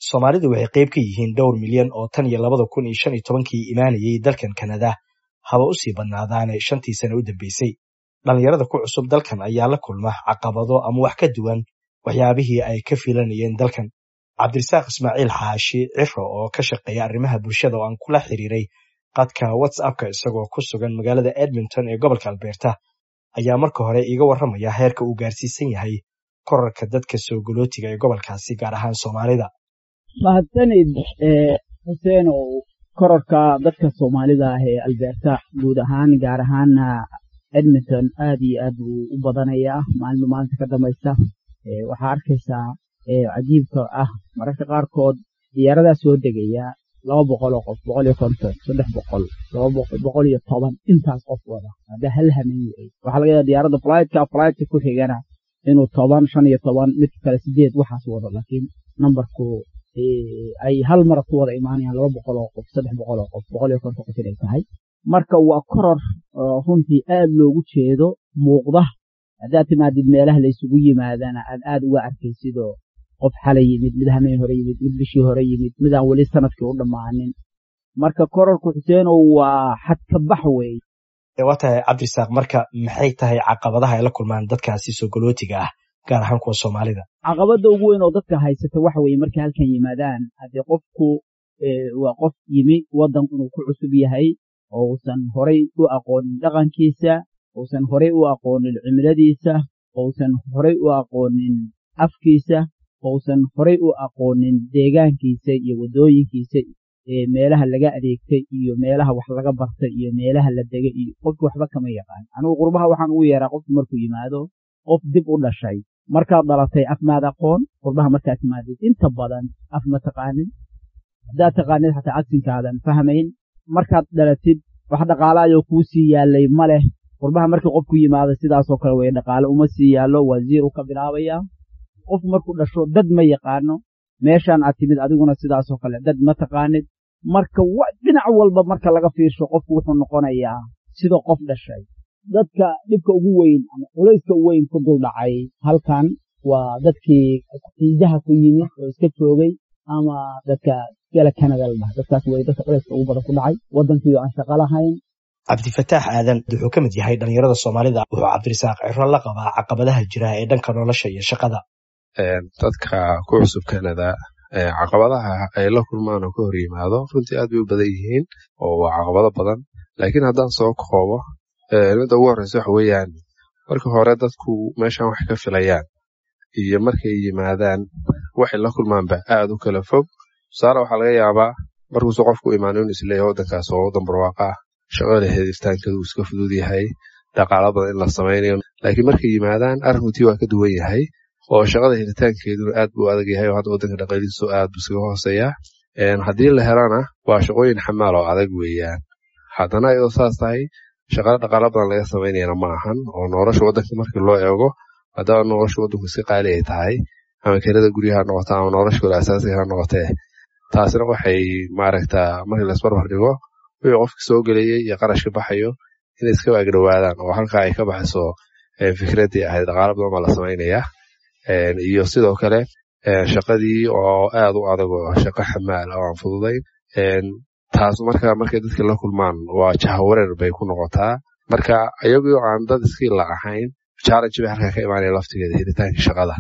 soomaalidu waxay qayb ka yihiin dhowr milyan oo tan iyo labada kun iyo shan iyo tobankii imaanayay dalkan kanada haba u sii badnaadaane shantii sane u dambeysay dhallinyarada ku cusub dalkan ayaa la kulma caqabado ama wax ka duwan waxyaabihii ay ka filanayeen dalkan cabdirasaaq ismaaciil xaashi ciro oo ka shaqeeya arrimaha bulshada oo aan kula xiriiray qadka whatsappka isagoo ku sugan magaalada edmonton ee gobolka albeerta ayaa marka hore iiga warramaya heerka uu gaarsiisan yahay korarka dadka soo galootiga ee gobolkaasi gaar ahaan soomaalida mahadsanid xuseen oo korarka dadka soomaalida ah ee albeerta guud ahaan gaar ahaana edmonton aad iyo aad buu u badanayaa maalmo maalinta ka dambaysa waxaa arkaysaa cajiibka ah mararka qaarkood diyaaradaa soo degaya laba boqol oo qof boqol iyo konton saddex boqol laba boqol iyo toban intaas qof wada hadda hal hameen wey waxaa laga yaaba diyaaradda flytka flytka ku xigana inuu toban shan iyo toban mid kale sideed waxaas wado laakiin numberku ay hal mara ku wada imaanayaan laba boqol oo qof saddex boqol oo qof boqol iyo konton qof inay tahay marka waa koror runtii aad loogu jeedo muuqda haddaad timaadid meelaha laysugu yimaadana aad aad uga arkaysidoo qof xalay yimid mid hameen hore yimid mid bishii hore yimid midaan weli sanadkii u dhammaanin marka kororku xuseenow waa xadkabax wey waa tahay cabdirasaaq marka maxay tahay caqabadaha ay la kulmaan dadkaasi soo galootiga ah gaar ahaan kuwa soomaalida caqabadda ugu weyn oo dadka haysata waxa weye markay halkan yimaadaan haddee qofku waa qof yimi waddan inuu ku cusub yahay oo uusan horay u aqoonin dhaqankiisa uusan horay u aqoonin cimiladiisa ousan horay u aqoonin afkiisa ousan horay u aqoonin deegaankiisa iyo waddooyinkiisa meelaha laga adeegtay iyo meelaha wax laga bartay iyo meelaha la degay iyo qofki waxba kama yaqaan anigu qurbaha waxaan ugu yeeraa qofku markuu yimaado qof dib u dhashay markaad dhalatay af maad aqoon qurbaha markaad timaadid inta badan af ma taqaanin haddaad taqaanid xataa cagsinkaadan fahmayn markaad dhalatid wax dhaqaalaayoo kuu sii yaalay ma leh qurbaha markii qofku yimaado sidaasoo kale weye dhaqaale uma sii yaallo waa ziiru ka bilaabayaa qof markuu dhasho dad ma yaqaano meeshaan aad timid adiguna sidaasoo kale dad ma taqaanid marka dhinac walba marka laga fiirsho qofku wuxuu noqonayaa sida qof dhashay dadka dhibka ugu weyn ama culayska u weyn ku duldhacay halkan waa dadkii xiisaha ku yimid oo iska joogay ama dadka gala canada la dhaha dadkaas wey dadka culayska ugu badan ku dhacay waddankiio aan shaqo lahayn cabdifataax aadan wuxuu ka mid yahay dhallinyarada soomaalida wuxuu cabdirasaaq ciro la qabaa caqabadaha jira ee dhanka nolosha iyo shaqada dadka ku cusub canada caqabadaha ay la kulmaan oo ka hor yimaado runtii aad bay u badan yihiin oo waa caqabado badan laakiin haddaan soo koobo midda ugu horreysa waxa weeyaan marka hore dadku meeshan wax ka filayaan iyo markay yimaadaan waxay la kulmaanba aad u kala fog tusaale waxaa laga yaabaa markuusu qofku imaano inu isleeyahay waddankaas waa waddan barwaaqa ah shaqada helitaankeedu uu iska fudud yahay dhaqaalo badan in la samaynayo laakiin markay yimaadaan arrinkutii waa ka duwan yahay oo shaqada helitaankeeduna aad buu adag yahay oo hadda waddanka dhaqaalihiisu aad buu iskaga hooseeyaa haddii la helana waa shaqooyin xamaal oo adag weeyaan haddana iyadoo saas tahay shaqada dhaqaalo badan laga samaynayana ma ahan oo nolosha waddanka markii loo eego haddaba nolosha waddanku iska qaali ay tahay ama kelada guryaha noqota ama nolosha kale asaasiga ha noqotee taasina waxay maaragtaa markii laisbarbar dhigo wixii qofki soo gelayay iyo qarashka baxayo inay iska waagdhowaadaan oo halkaa ay ka baxayso fikraddii ahayd dhaqaalo badan baa la samaynayaa iyo sidoo kale shaqadii oo aad u adag oo shaqo xamaal oo aan fududayn taas marka markay dadka la kulmaan waa jahawareer bay ku noqotaa marka iyagoo aan dad iskiila ahayn challenge bay halkaa ka imaanaya laftigeeda helitaanka shaqada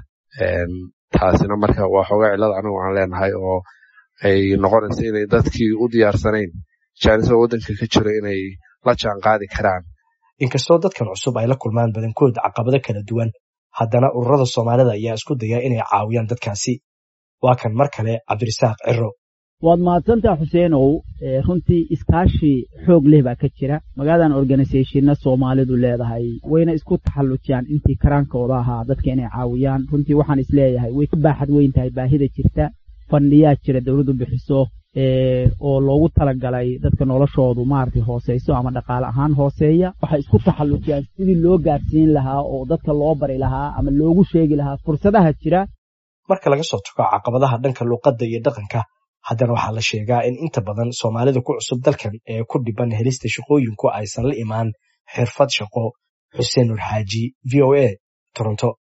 taasina marka waa xoogaa cillada anigu aan leenahay oo ay noqonaysa inay dadkii u diyaarsanayn jaanisada waddanka ka jiro inay la jaan qaadi karaan inkastoo dadkan cusub ay la kulmaan badankood caqabado kala duwan haddana ururada soomaalida ayaa isku daya inay caawiyaan dadkaasi waa kan mar kale cabdirasaaq ciro waad mahadsantaa xuseenow runtii iskaashi xoog leh baa ka jira magaaladan organisathonna soomaalidu leedahay wayna isku taxallujiyaan intii karaankooda ahaa dadka inay caawiyaan runtii waxaan isleeyahay way ka baaxad weyn tahay baahida jirta fandhiyaa jira dowladdu bixiso oo loogu talagalay dadka noloshoodu maaragtay hooseyso ama dhaqaale ahaan hooseeya waxay isku taxallujiyaan sidii loo gaarsiin lahaa oo dadka loo bari lahaa ama loogu sheegi lahaa fursadaha jira marka laga soo tago caqabadaha dhanka luuqadda iyo dhaqanka haddana waxaa la sheegaa in inta badan soomaalida ku cusub dalkan ee ku dhiban helista shaqooyinku aysan la imaan xirfad shaqo xuseen nur xaaji v o a toronto